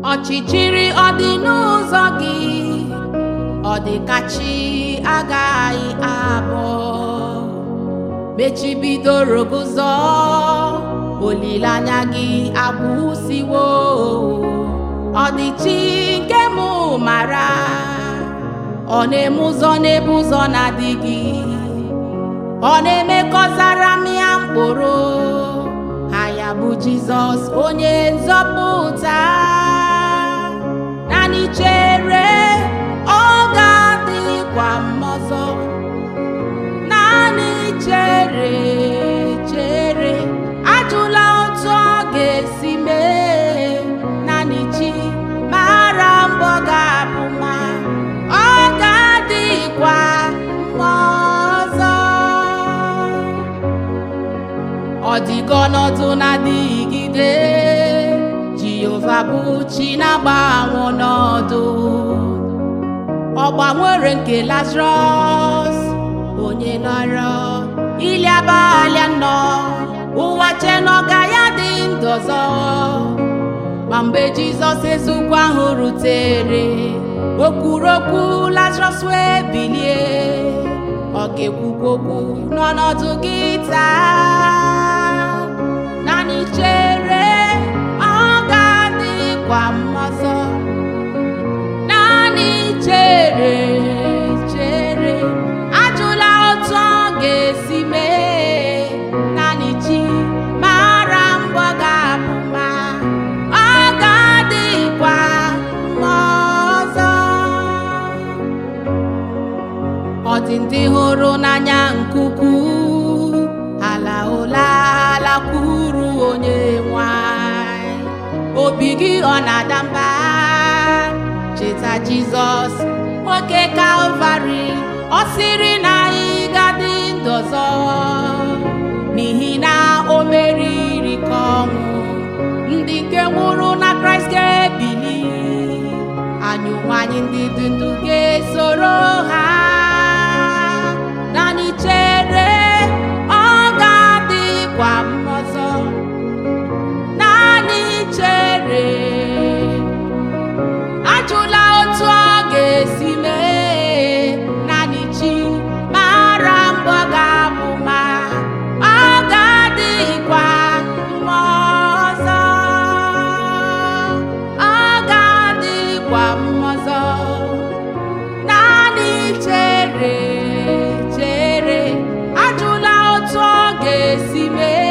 ọchịchịrị ọ dị n'ụzọ gị ọ dị ka chi agaghị abụọ mechibidoro gụzọ olileanya gị agwụsiwo ọ dị chi nke mụ mara ọ na-eme ụzọ n'ebe ụzọ na-adịghị ọ na-emekọzara m ya mkpụrụ ha ya bụ jizọs onye nzọpụta naanị chere ọ ga-adịkwa m ọzọ naanị chere chere ajụla otu ọ ga-esi mee naanị chi mara mbọ ga-abụ ma ọ ga-adịkwa m ọzọ ọ dịgo ọnọdụ na-adịgide jehova bụ chi na-agbanwe ọnọdụ ọ gbanwere nke lazarus onye nọrọ ili abalị anọ ụwa che na ọ ga ya dị ndụ ọzọ ma mgbe jizọs ezukwu ahụ rutere o kwuru okwu lazarus wee bilie ọ ga-ekwukwa okwu n'ọnọdụ gị taa naanị chere ọ ga-adịkwa m ọzọ naanị chere chere ajụla otu ọ ga-esi mee naanị chi mara mbọ ga-abụ ma ọ ga-adịkwa m ọzọ ọ dị ndị hụrụ n'anya nke ukwuu ala ụla alakwuru onye nwanyị obi gị ọ na-ada mba cheta jizọs nwoke kalvarị ọ sịrị na ị ga-adị ndụ ọzọ n'ihi na o meriri ka ọnwụ ndị nke nwụrụ na kraịst ga-ebili anyị onwe anyị ndị dị ndụ ga-esoro ha naanị chere ọ ga-adịkwa m ọzọ naanị chere ajụla otu ọ ga-esi mee naanị chi mara mbọ ga-abụ ma ọ ga-adịkwa m ọzọ ọ ga-adịkwa m ọzọ naanị chere chere ajụla otu ọ ga-esi mee